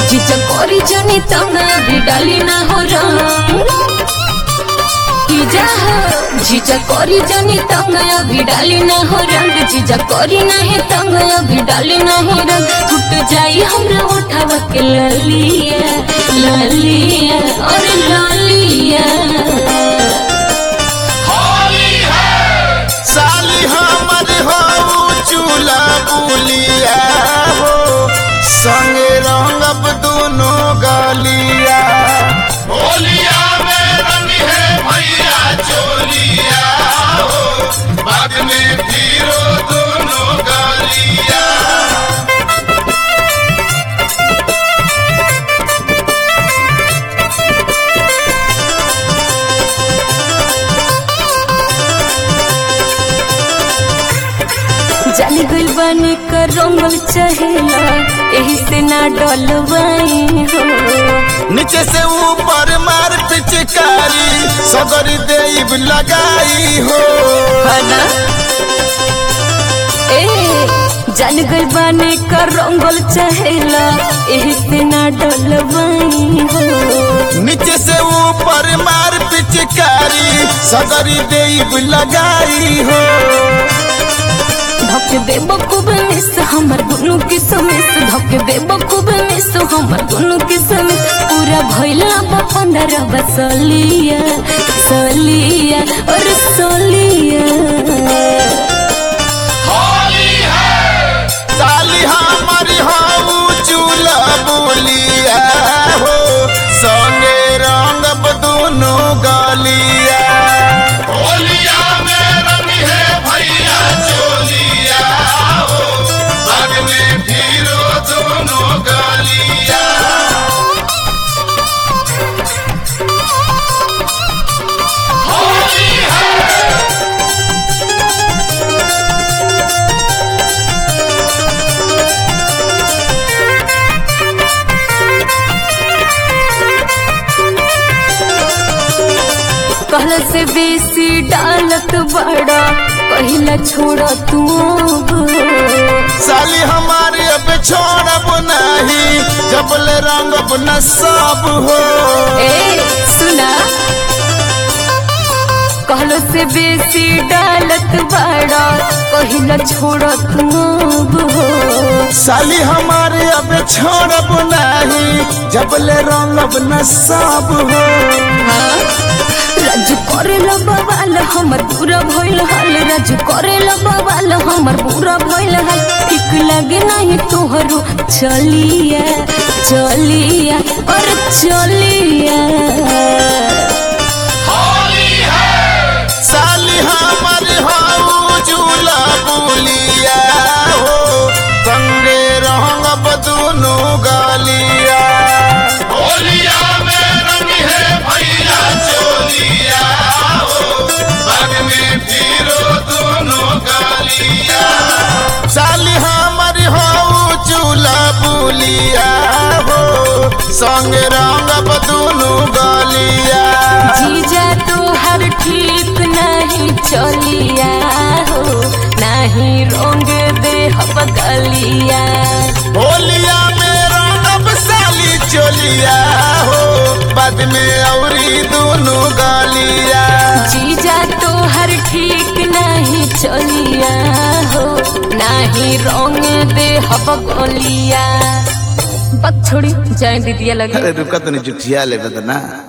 जीजा करी जनी तंग अभी डाली ना हो रंग जीजा हो जीजा करी जनी तंग अभी डाली ना हो रंग जीजा करी नहीं तंग अभी डाली ना हो रंग टूट जाई हमरा उठावा के ललिया ललिया और ललिया साली हमर हो चूल्हा बुलिया हो संगे रंगब दोनों गलिया होलिया में रंग है भैया चोलिया हो बाद में फिरो दोनों गलिया जाली गइल बानी कर रंगल चहेला एही से ना डलवाई हो नीचे से ऊपर मार पिचकारी सदरी देव लगाई हो हना ए जाली गइल बानी कर रंगल चहेला एही से ना डलवाई हो नीचे से ऊपर मार पिचकारी सदरी देव लगाई हो धक दे बखूब मिस हमर दुनु के समिस धक दे बखूब मिस हमर दुनु के समिस पूरा भइला बा पंद्रह बसलिया सलिया और सलिया होली है साली हमारी हो चूल्हा बुलिया हो संगे रंगब दोनों गलिया होलिया में रंग है भैया चोलिया हो बाद में फिरो दोनों गलिया होली है कहल से बेसी डालत बड़ा पहिला छोड़ तू अब। साली हमारी अब छोड़ब नहीं जबल रंगब न सब हो ए सुना कहलो से बेसी डालत बड़ा पहिला छोड़ तू अब हो साली हमारे अब छोड़ब नहीं जबल रंगब न सब हो राजू करेला बवाल हमर पूरा भइल हाल राजू करेला बवाल हमर पूरा भइल हाल ठीक लगे नहीं तोहरो चलिया चलिया और चलिया होली है साली हमारी हो झूला बुलिया हो संगे रंगब दोनों गलिया होलिया में रंग है भैया चोलिया हो बाद में फिरो दोनों गलिया साली हमारी हो झूला बुलिया हो संगे रंगब दोनों गलिया जीजा तोहर ठीक नहीं चलिया हो नहीं रोंग दे हब गलिया होलिया में रंगब साली चोलिया हो बाद में औरी दोनों गलिया जीजा तोहर ठीक नहीं चलिया हो नहीं रोंग दे हब गलिया बक छोड़ी जाए दीदिया लगे अरे रुका तो नहीं जुठिया ले बदना